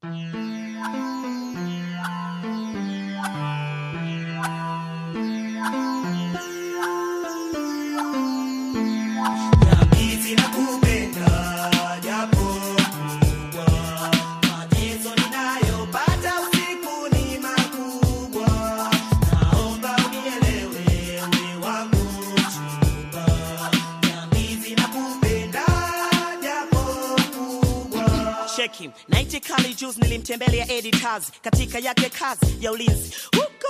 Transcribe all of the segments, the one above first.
cheki naiti kali juzi nilimtembelea editors katika yake kazi ya ulinzi huko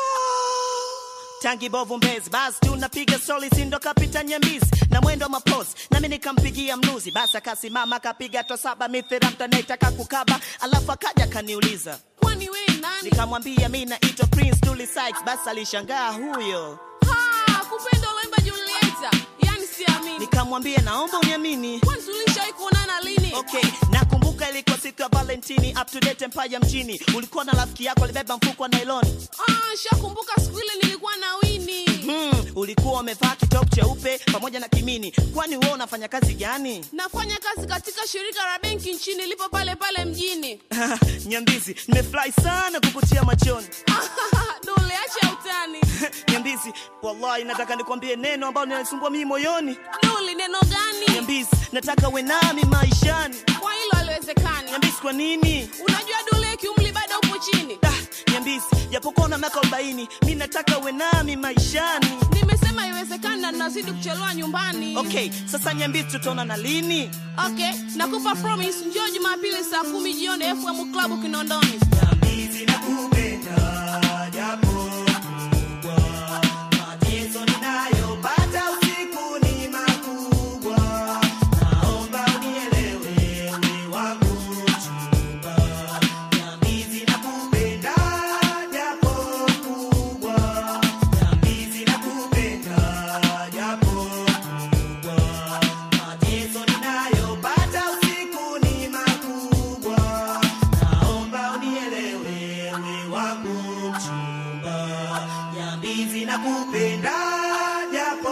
tangi bovu mbezi basi tunapiga soli sindo kapita nyambizi na mwendo wa mapozi nami nikampigia mnuzi basi akasimama akapiga to saba mithira mtanaitaka kukaba alafu akaja kaniuliza kwani we nani nikamwambia mi naitwa prince Dully Sykes basi alishangaa huyo ha kupenda uloimba julieta yani siamini nikamwambia naomba uniamini kwani tulishawai kuonana lini okay nakumbuka ilikuwa siku ya valentini up to date empire mjini ulikuwa na rafiki yako alibeba mfuko wa nailoni ah, shakumbuka siku ile nilikuwa na wini hmm, ulikuwa umevaa kitop cheupe pamoja na kimini kwani wewe unafanya kazi gani nafanya kazi katika shirika la benki nchini lipo pale pale mjini nyambizi nimefurahi sana kukutia machoni dole acha utani nyambizi wallahi nataka nikwambie neno ambalo linanisumbua mimi moyoni duli neno gani nyambizi nataka uwe nami maishani kwa hilo aliwezekani nyambizi kwa nini unajua dule kiumli bado upo chini ah, nyambizi japokuwa na miaka arobaini mi nataka uwe nami maishani nimesema iwezekani na nazidi kuchelewa nyumbani okay sasa nyambizi tutaona na lini okay nakupa promise njoo jumapili saa kumi jioni fm club kinondoni nyambizi nakupenda japo kubwa mateso ninayopata usiku ni makubwa naomba unielewe we wangu mchumba nyambizi nakupenda japo kubwa nyambizi nakupenda japo kubwa mateso ninayopata usiku ni makubwa naomba unielewe we wangu mchumba nyambizi nakupenda japo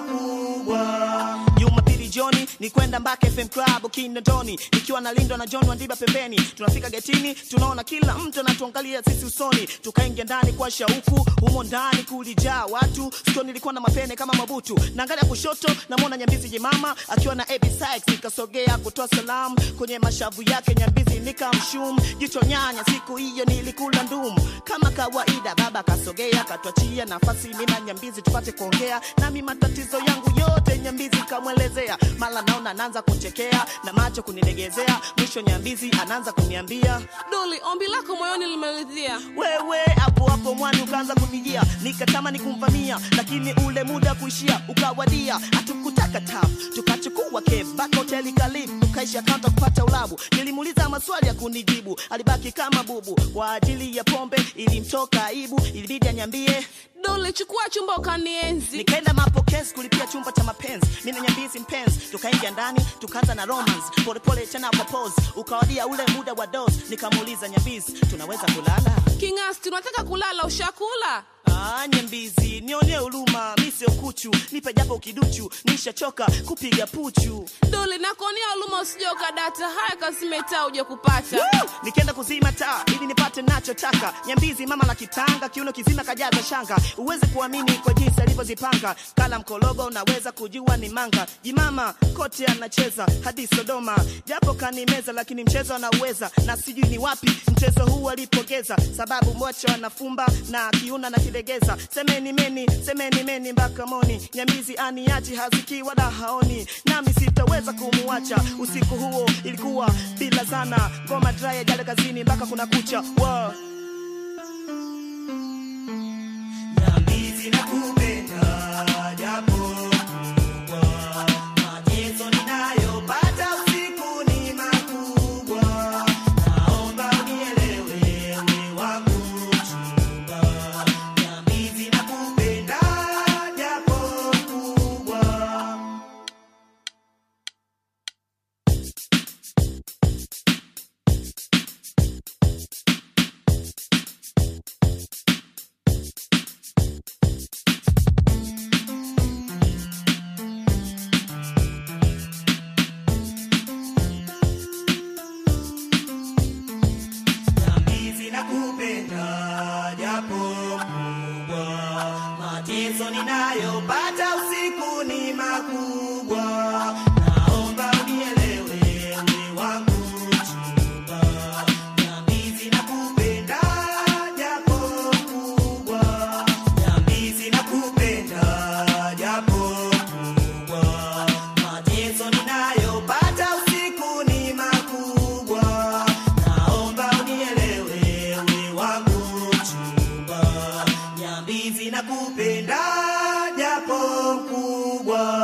kubwa jumapili joni ni kwenda mpaka fm club kinondoni nikiwa nalindwa na john wandiba pembeni tunafika getini tunaona kila mtu anatuangalia sisi usoni tukaingia ndani kwa shauku humo ndani kulijaa watu sikio nilikuwa na mapene kama mabutu naangalia kushoto namwona nyambizi jemama akiwa na AB Sykes nikasogea kutoa salamu kwenye mashavu yake nyambizi nikamshum jicho nyanya siku hiyo nilikula ndum kama kawaida baba kasogea katwachia nafasi mimi na nyambizi tupate kuongea nami matatizo yangu yote nyambizi kamwelezea mala naona anaanza kuchekea na macho kunilegezea mwisho nyambizi anaanza kuniambia duli ombi lako moyoni limeridhia wewe hapo hapo mwani ukaanza kunijia nikatamani kumvamia lakini ule muda kuishia ukawadia hatukutaka taf tukachukua keb mpaka hoteli karibu tukaisha kaunta kupata ulabu nilimuuliza maswali ya kunijibu alibaki kama bubu kwa ajili ya pombe ilimtoka aibu ilibidi anyambie duli chukua chumba ukanienzi nikaenda mapokezi kulipia chumba cha mapenzi mi na nyambizi mpenzi tukaingia ndani tukaanza na romance polepole tena kwa pose ukawadia ule muda wa dos nikamuuliza nyambizi tunaweza kulala kingasti unataka kulala ushakula Ah, nyambizi nionee huruma mi sio kuchu nipe japo kiduchu nishachoka kupiga puchu duli nakuonea huruma usije ukadata haya kazimetaa uje kupata Woo! nikaenda kuzima taa ili nipate nachotaka nyambizi mama la kitanga kiuno kizima kajaza shanga uweze kuamini kwa jinsi alivyozipanga kala mkologo unaweza kujua ni manga jimama kote anacheza hadi sodoma japo kanimeza lakini mchezo anauweza na sijui ni wapi mchezo huu alipogeza sababu mocho anafumba na kiuna na kilegeza semeni meni semeni meni mpaka moni nyamizi aniachi haziki wala haoni nami sitaweza kumuacha usiku huo ilikuwa bila sana ngoma draya jale kazini mpaka kuna kucha wow. nyamizi nakupenda japo kubwa mateso ninayopata usiku ni makubwa naomba unielewe we wangu mchumba nyamizi nakupenda japo kubwa makubwa